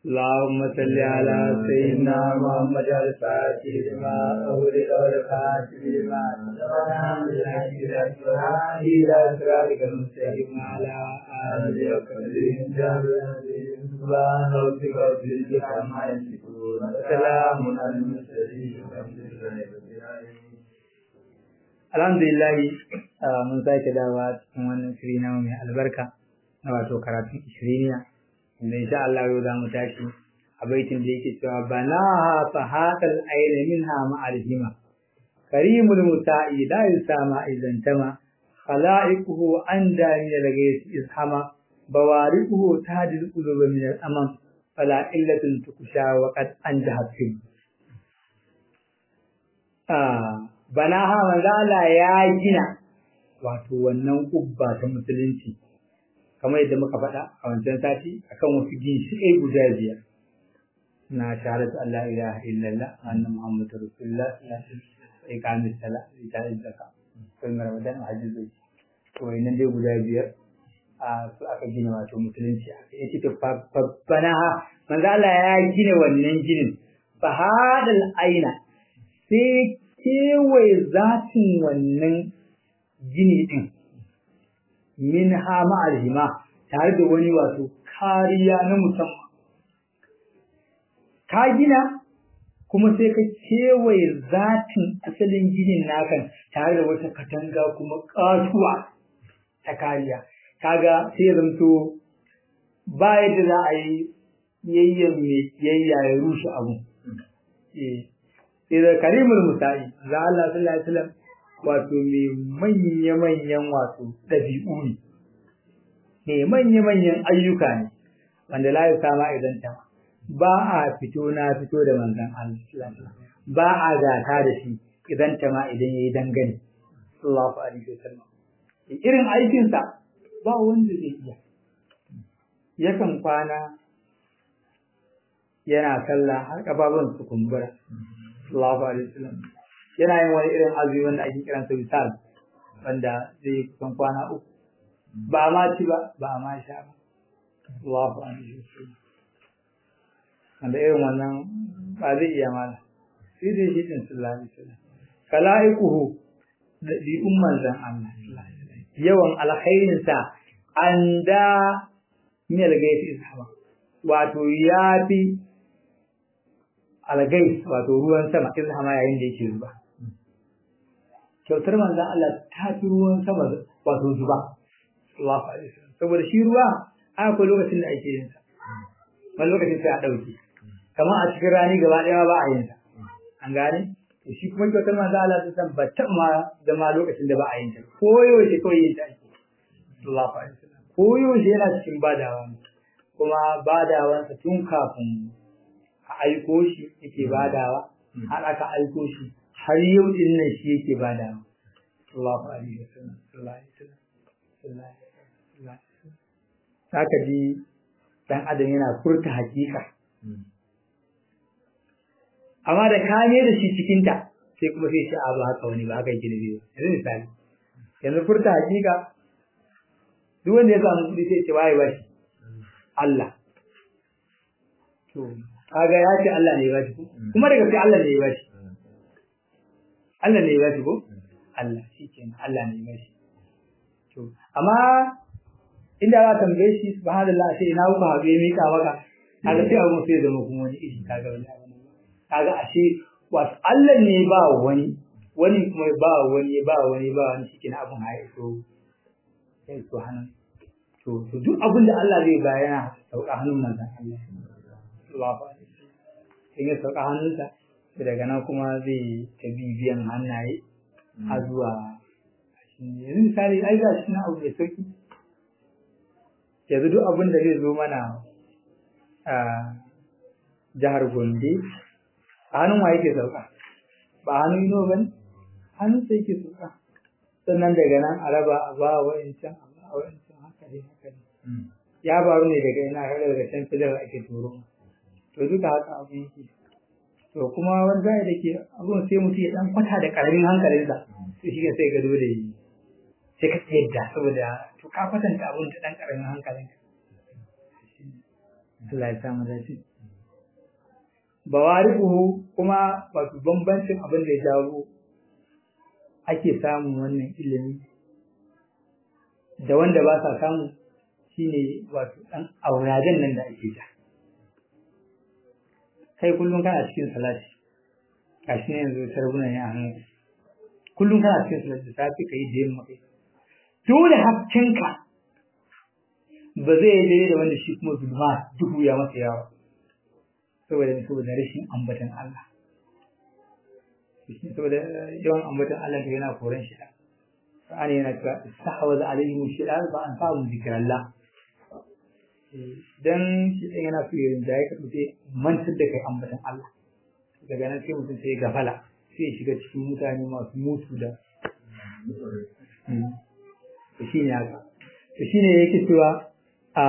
اللهم صل على سيدنا محمد الفاتح لما أغلق والفاتح لما إلى صراطك المستقيم على آله وصحبه سبحان ربك رب العزة عما يصفون وسلام على المرسلين والحمد لله رب العالمين alhamdulillah mun sake dawa cikin wannan shiri na mai albarka na wato karatun ishiriniya inda insha Allah yau za mu tashi a baitin da yake cewa bana fa haqal ayna minha ma alhima karimul muta'i la yusama idan tama khalaiquhu anda min al-ghayth izhama bawariquhu tahdil quluba min al-amam fala illatun tukusha wa qad anjahat fi ah banaha manzo Allah ya gina wato wannan kubba ta musulunci kamar yadda muka faɗa a wancan sati akan wasu ginshiƙai guda biyar na shahadatu Allah ilaha illallah anna muhammadu rasulullah sai kamis sala ita zaka sai ramadan a hajji zai to wannan dai guda biyar a su aka gina wato musulunci aka yi ta banaha manzo Allah ya gina wannan ginin fa hadal aina sai kewaye zatin wannan gini ɗin min hama alhima tare da wani wato kariya na musamman. Ka gina kuma sai ka kewaye zatin asalin ginin nakan tare da wata katanga kuma ƙatuwa ta kariya. Kaga sai ya zamto ba yadda za a yi yayyan mai yayya ya rushe abu. Sai karimul musa'i za Allah sallallahu alaihi wasallam wato mai manya-manyan wato ɗabi'u ne mai manya-manyan ayyuka ne wanda la ya sama idan ta ba a fito na fito da manzon Allah ba a gata da shi idan ta ma idan yayi dangane sallallahu alaihi wasallam irin aikinsa ba wanda zai iya yakan kwana yana sallah har kafafun su kumbura sallallahu alaihi wasallam yana yin wani irin azumi wanda ake kiran sa misal wanda zai yi kusan kwana uku ba ma ci ba ba ma sha ba Allahu alaihi wasallam wanda irin wannan ba zai iya mana sai dai shi din sallallahu alaihi wasallam kalaikuhu da bi umman zan Allah yawan alkhairin sa anda min algaiti ishaba wato yafi algais wato ruwan sama izhama yayin da yake zuba kyautar manzan Allah ta fi ruwan sama wato zuba Allahu alaihi wasallam saboda shi ruwa akwai lokacin da ake yin sa wani lokacin sai a dauke kamar a cikin rani gaba ɗaya ba a yin sa an gane to shi kuma kyautar manzan Allah ta san ba ta ma da ma lokacin da ba a yin ta ko yaushe kawai yin ta ake Allahu alaihi wasallam ko yaushe yana cikin badawa kuma badawansa tun kafin a aiko shi yake badawa har aka aiko shi har yau din nan shi yake badawa Allahu alaihi wasallam sallallahu alaihi wasallam sallallahu alaihi wasallam saka ji dan adam yana furta hakika amma da kame da shi cikin ta sai kuma sai shi abu haka wani ba haka yake da biyu yanzu misali yanzu furta hakika duk wanda ya samu kuɗi sai ce waye ba shi Allah to kaga ya ce Allah ne ya bashi ko kuma daga sai Allah ne ya bashi Allah ne ya bashi ko Allah shikenan Allah ne ya bashi to amma inda za ka tambaye shi subhanallah sai ina kuka haɗu ya mika maka kaga sai abu sai zama kuma wani iri kaga wani abu kaga ashe wato Allah ne ba wani wani kuma ba wani ba wani ba wani shikenan abun haye so sai to hannun to to duk abin da Allah zai bayana sauka hannun manzon Allah sallallahu alaihi in ya sauka hannunsa daga nan kuma zai ta bibiyan hannaye a zuwa yanzu misali ai ga shi na abu mai sauki yanzu duk abin da zai zo mana a jihar Gombe a hannun wa yake sauka ba hannun ino ba ne hannun sai yake sauka sannan daga nan a raba a ba wa'incan a ba wa'incan haka ne haka ne ya faru ne daga ina har daga can fidar ake turo to duka haka abu yake to kuma wani zai da ke abun sai mutum ya dan kwata da karamin hankalinsa to shi sai ga dole yi sai ka yadda saboda to ka kwatanta abun da dan karamin hankalinka Allah ya samu dace bawariquhu kuma wato bambancin abin da ya jawo ake samun wannan ilimi da wanda ba sa samu shine wato dan auraden nan da ake ta kai kullum kana cikin salati gashi ne yanzu tarbuna ne a hannu kullum kana cikin salati da safi kai da yamma kai dole hakkinka ba zai yi daidai da wanda shi kuma zulma duhu ya masa yawa saboda saboda rashin ambatan Allah saboda yawan ambatan Allah da yana koran shi Qur'ani yana cewa istahwaza alaihim shaytan fa an fa'u zikrallah dan shi ɗin yana so yin da ya karɓi mantar da kai ambatan Allah daga nan sai mutum sai gafala sai ya shiga cikin mutane masu mutu da to shi ne haka to shi ne yake cewa a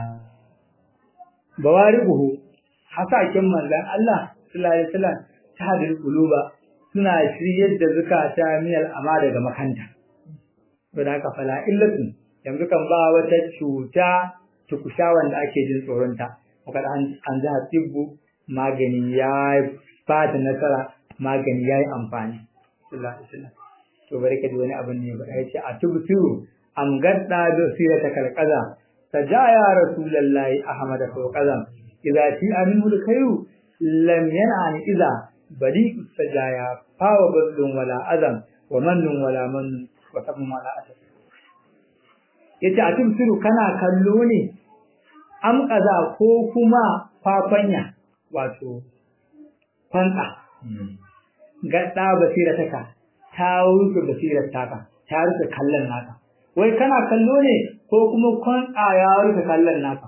bawari'uhu hasaken manzan Allah sallallahu alaihi wasallam ta hadin kuluba suna shiryar da zukata miyal ama daga makanta saboda haka fala illatun yanzu kan ba wata cuta tukusha wanda ake jin tsoronta muka an an za tibbu magani ya ba da nasara magani ya yi amfani sallallahu alaihi wasallam to bari ka ji wani abin ne ba ya ce a tubtu am gadda da sirata kalqaza sajaya rasulullahi ahmad fawqazam idza ti aminu alkhairu lam yan'ani idza badi sajaya fawa badlun wala azam wa mannun wala man wa sabun wala asab yace a tubtu kana kallo ne am kaza ko kuma fafanya wato kwanta gadda basirataka ta wuce basirar taka ta rufe kallon naka wai kana kallo ne ko kuma kwanta ya rufe kallon naka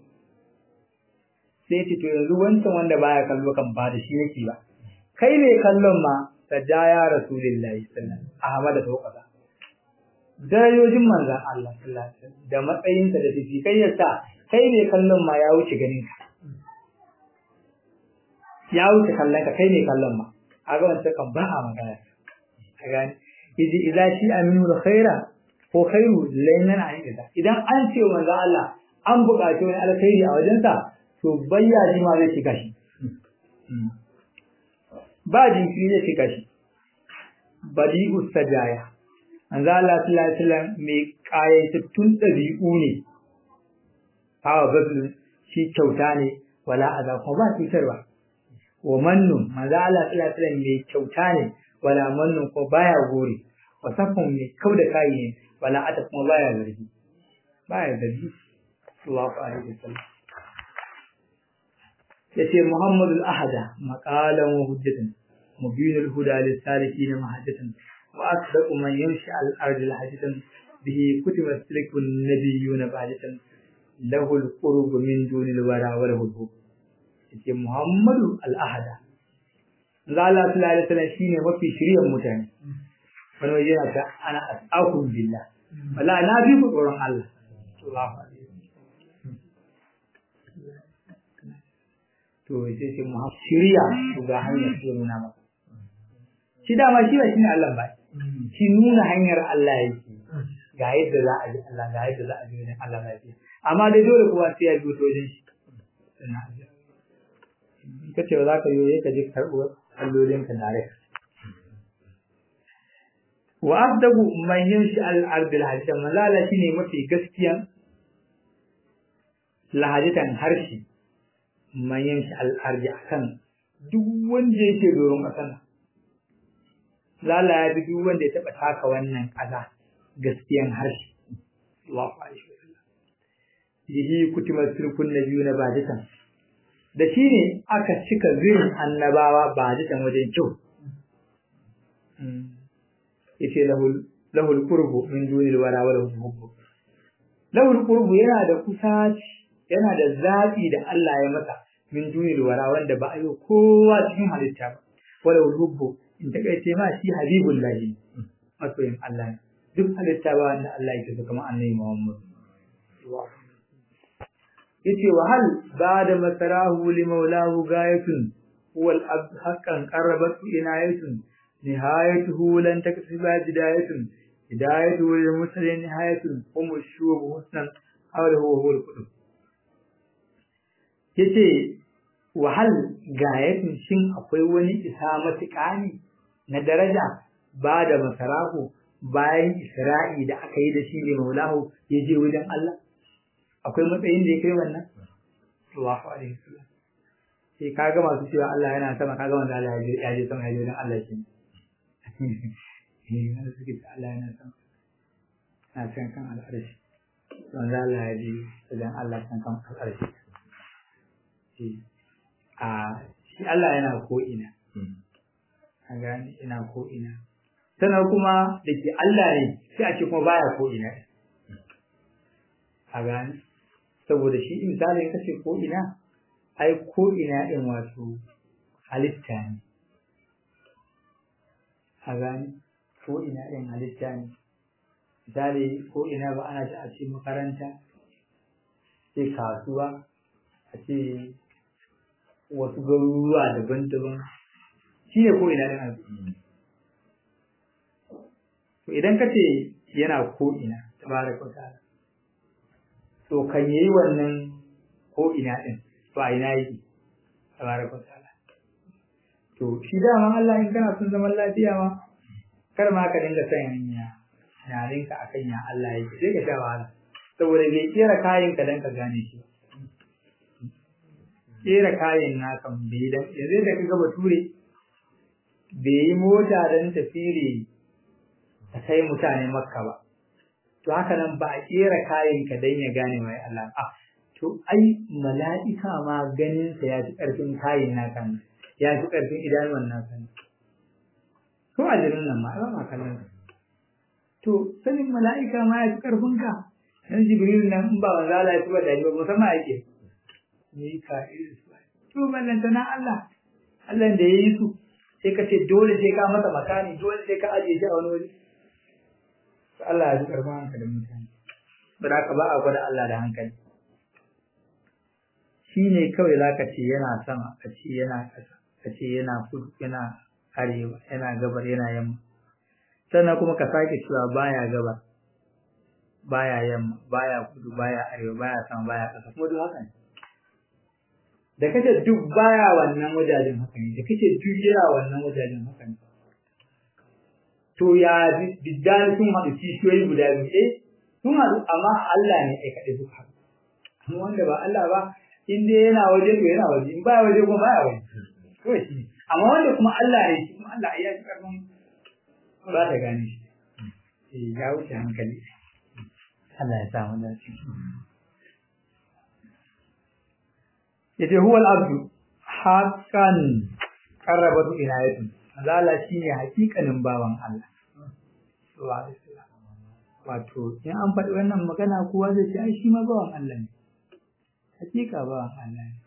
sai ce to yanzu wancan wanda baya kallo kan ba da shi yake ba kai ne kallon ma sajaya rasulullahi sallallahu alaihi wasallam ahmad da tawqata darajojin manzon Allah sallallahu alaihi wasallam da matsayinsa da tafi kai yasa kai ne kallon ma ya wuce ganin ka ya wuce kallon ka kai ne kallon ma a ga wancan kan ba a magana a gani idi idza shi aminu da khaira ko khairu laynan an idza idan an ce manzo Allah an buƙaci wani alkhairi a wajensa to bayya ji ma zai shiga shi ba jinkiri zai shiga shi badi'u sajaya manzo Allah sallallahu alaihi wasallam mai kayatattun dabi'u ne hawa bazlu shi kyauta ne wala aza ko ba cutarwa wa mannun manzo Allah sallallahu alaihi wasallam mai kyauta ne wala mannun ko baya gori wa safan mai kauda kai ne wala ata kuma baya zargi baya zargi sallallahu alaihi wasallam yace Muhammadu al-ahada maqalan wa hujjatan mubinul huda lis-salikin mahajjatan wa asdaqu man yamshi al-ardi al-hajjatan bihi kutiba silikun nabiyyuna ba'datan lahu al-qurbu min dunil wara wa lahu al yace Muhammadu al-ahada Allah sallallahu alaihi wasallam shine mafi shiryan mutane wani waje yana ta ana as'akum billah wala na bi ku tsoron Allah sallallahu alaihi to sai sai mu shirya to ga hanyar da nuna maka shi dama shi ba shine Allah ba shi nuna hanyar Allah yake ga yadda za a ji Allah ga yadda za a ji wajen Allah lafiya amma dai dole kuwa sai ya bi wajen shi ka ce ba za ka yi ka je karɓo allolin ka dare wa asdagu man yamshi al-ardi al-hajjan malala shine mafi gaskiyan lahajatan harshe man yamshi al-ardi akan duk wanda yake doron ƙasa lala ya fi duk wanda ya taɓa taka wannan ƙasa gaskiyan harshe Allahu alaihi wasallam bihi kutima sirkun nabiyyu na baditan da shi ne aka cika zirin annabawa baditan wajen kyau yace lahul lahul qurbu min dunil wara wa lahul hubbu lahul qurbu yana da kusaci yana da zaɓi da Allah ya masa min dunil wara wanda ba a yi kowa cikin halitta ba wa lahul hubbu in ta kai ma shi habibullahi masoyin Allah ne duk halitta ba wanda Allah yake so kamar annabi Muhammad yace wa hal ba'da masarahu li maulahu gayatun huwa al-abd haqqan qarrabat inayatun nihayatuhu lan taksiba bidayatun hidayatuhu lil muslimin nihayatun hum shubu husnan hawlahu wa huwa al-qudus yace wahal gayatin shin akwai wani isa matuƙa ne na daraja ba da masarahu bayan isra'i da aka yi da shi ne maulahu ya je wajen Allah akwai matsayin da ya kai wannan Allahu alaihi wasallam sai kaga masu cewa Allah yana sama kaga wanda Allah ya je ya je sama ya je wajen Allah shi eh wanda suke cewa Allah yana sama na can kan al'arshi wanda Allah ya je wajen Allah can kan al'arshi a shi Allah yana ko ina a gani ina ko ina sannan kuma da ke Allah ne sai a ce kuma baya ko ina a gani saboda shi misalin kace ko ina ai ko ina din wato halitta ne a gani ko ina din halitta ne misali ko ina ba ana ta a ce makaranta sai kasuwa a ce wasu garuruwa daban-daban shi ne ko ina ɗin arziki. To idan ka ce yana ko ina ta bara kwata to kan yi wannan ko ina ɗin to a ina yake ta bara kwata To shi dama Allah in kana son zaman lafiya ma kar ma ka dinga son ya yarinka akan ya Allah yake sai ka sha wahala saboda bai kera kayan ka dan ka gane shi kera kayan na kan bai dan yanzu da kaga bature bai yi mota dan tafiri ta kai mutane makka ba to haka nan ba a kera kayan ka dan ya gane mai Allah a to ai mala'ika ma ganin sa ya fi karfin kayan na kan ya fi karfin idanuwan na kan ko ajirin nan ma ba ma kallon to sanin mala'ika ma ya fi karfin ka dan jibril nan in ba manzo Allah ya tuba da ba musamman yake Mika'il to ballanta na Allah Allah da yayi su sai ka ce dole sai ka masa makani dole sai ka aje shi a wani waje to Allah ya ji karfin hankalin mutane ba da ka ba a gwada Allah da hankali shi ne kawai za ka ce yana sama ka ce yana ƙasa ka ce yana kudu yana arewa yana gabar yana yamma sannan kuma ka sake cewa baya gabar baya yamma baya kudu baya arewa baya sama baya ƙasa kuma duk haka ne da kace duk baya wannan wajajen haka ne da kace duk yana wannan wajajen haka ne to ya biddan sun haɗu kishiyoyi guda biyu eh sun haɗu amma Allah ne ai kaɗai suka haɗu amma wanda ba Allah ba in dai yana waje to yana waje in baya waje kuma baya waje kawai shi amma wanda kuma Allah ne shi kuma Allah ya fi karfin ba ta gane shi eh ya wuce hankali Allah ya sa mu dace yace huwa al-abdu haqqan qarrabatu inayatu Allah shine hakikanin bawan Allah sallallahu alaihi wasallam wato in an faɗi wannan magana kowa zai ce ai shi ma bawan Allah ne hakika bawan Allah ne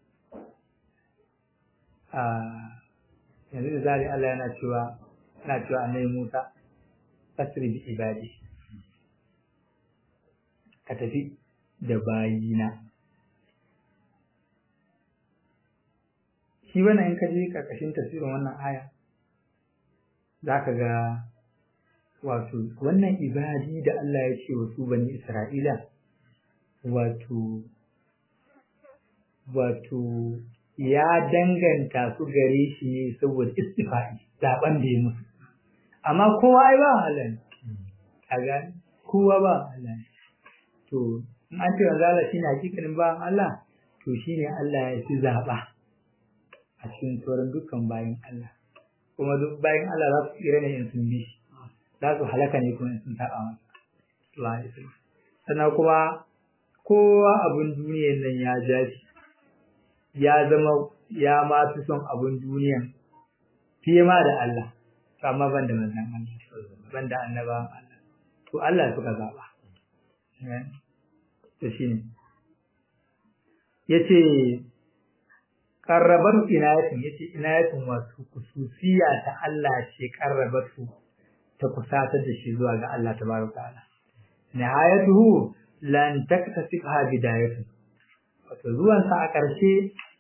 a yanzu da zari Allah yana cewa yana cewa annabi Musa fasri bi ibadi ka tafi da bayina shi wannan in ka je karkashin tafsirin wannan aya za ka ga wato wannan ibadi da Allah ya ce wa su bani Isra'ila wato wato ya danganta su gare shi ne saboda istifa'i zaben da ya musu amma kowa ai ba Allah ne a gani kowa ba Allah ne to in an ce wanzu Allah shine hakikanin ba Allah to shine Allah ya fi zaba a cikin sauran dukkan bayan Allah kuma duk bayan Allah za su tsira ne in sun bi shi za su halaka ne kuma in sun taɓa masa sannan kuma kowa abin duniyan nan ya ja shi ya zama ya ma fi son abin duniyan fiye ma da Allah amma ban da manzan Allah ban da annabawan Allah to Allah suka zaɓa to shine yace karrabar inayatin yace inayatin wasu kususiya ta Allah ce karrabatu ta kusatar da shi zuwa ga Allah tabaraka ta'ala nihayatuhu lan taktasibha bidayatu wato zuwan sa a ƙarshe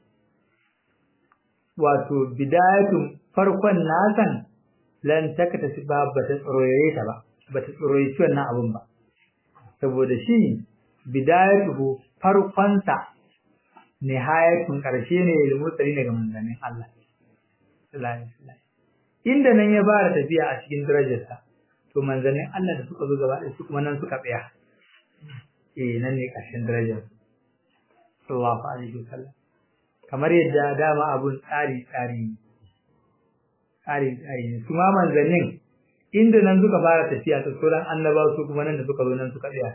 wato bidayatun farkon nasan lan taktasibha ba ta tsoroye ta ba ba ta tsoroye wannan abun ba saboda shi bidayatuhu farkon sa nihayatun karshe ne da mutsari daga manzannin Allah sallallahu alaihi wasallam inda nan ya fara tafiya a cikin darajarsa to manzannin Allah da suka zo gaba ɗaya su kuma nan suka tsaya eh nan ne ƙarshen darajar sallallahu alaihi wasallam kamar yadda dama abun tsari tsari tsari tsari ne su ma manzannin inda nan suka fara tafiya ta sauran annabawa su kuma nan da suka zo nan suka tsaya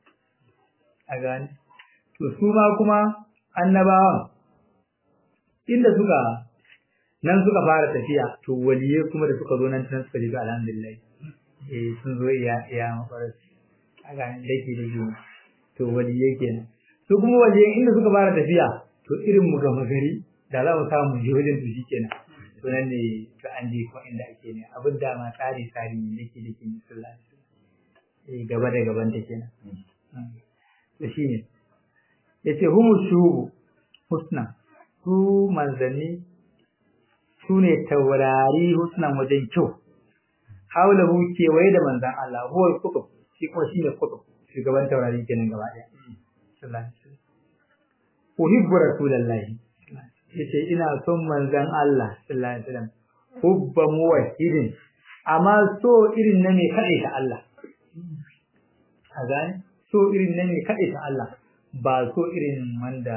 a gane to su ma kuma annabawan inda suka nan suka fara tafiya to waliye kuma da suka zo nan tun suka jiga alhamdulillah eh sun zo iya iya mafarar a gane dake da juna to waliye kenan su kuma waliye inda suka fara tafiya to irin mu gama gari da za mu samu je wajen to shi kenan to nan ne to an je ko inda ake ne abin da ma tsari tsari ne dake dake ne sallallahu alaihi wasallam eh gaba da gaban ta kenan to shine yace humu shubu husna su manzanni su ne taurari husnan wajen kyau haulahu kewaye da manzan Allah huwa kutub shi kuma shine kutub shugaban taurari kenan gaba daya sallallahu alaihi wasallam uhibbu rasulullahi yace ina son manzan Allah sallallahu alaihi wasallam hubba muwahhidin amma so irin na ne kade ta Allah a gane so irin na ne kade ta Allah ba so irin wanda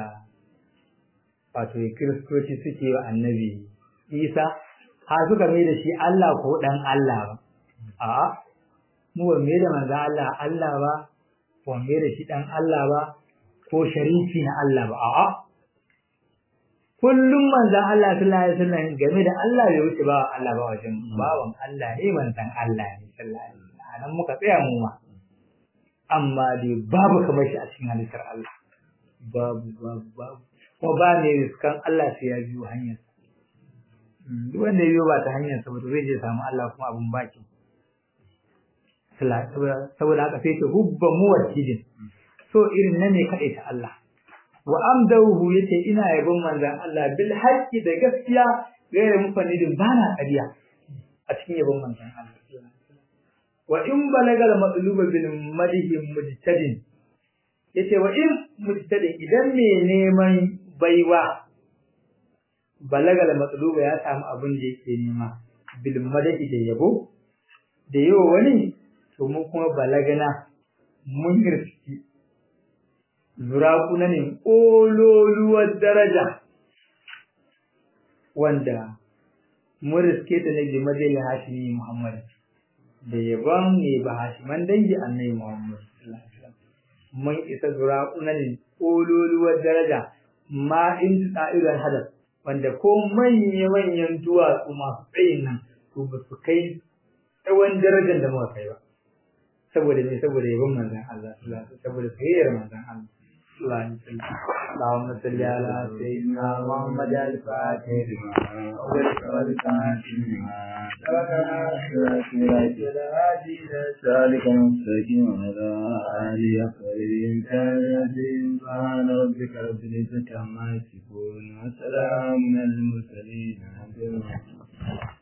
wato kiristoci suke wa annabi Isa har suka mai da shi Allah ko dan Allah ba a'a mu ba mai da manzan Allah Allah ba ba mai da shi dan Allah ba ko shariki na Allah ba a'a kullum manzan Allah sallallahu alaihi wasallam game da Allah bai wuce ba Allah ba wajen bawan Allah ne manzan Allah ne sallallahu alaihi wasallam anan muka tsaya mu ma amma dai babu kamar shi a cikin halittar Allah babu babu babu kuma ba ne riskan Allah sai ya biyo hanyar duk wanda ya biyo ba ta hanyar sa ba zai je samu Allah kuma abun baki saboda haka sai ce hubba muwahhidin so irin nan ne kaɗai ta Allah wa amdahu yace ina yabon manzan Allah bil haqqi da gaskiya gaira mufanidin bana ƙarya a cikin yabon manzan Allah wa in balagal matluba bil madhi mujtadin yace wa in mujtadin idan me neman baiwa balagal matluba ya samu abin da yake nema bil madhi da yabo da yawa wani to mu kuma balagana mun irski zurakuna ne ƙololuwar daraja wanda mun riske ta na jimadai hashimi Muhammad da yabon ne ba hashiman dangi annai Muhammad mun isa zurakuna ne ƙololuwar daraja ma in tsa'irar hadar wanda ko manya-manyan duwatsu masu tsayin nan to ba su kai tsawon darajar da muka kai ba saboda me saboda yabon manzon Allah saboda soyayyar manzon Allah اللهم صل على سيدنا محمد الفاتح ذلك مستقيم على آله أخرين كان سبحان ربك رب العزة عما يصفون وسلام على المرسلين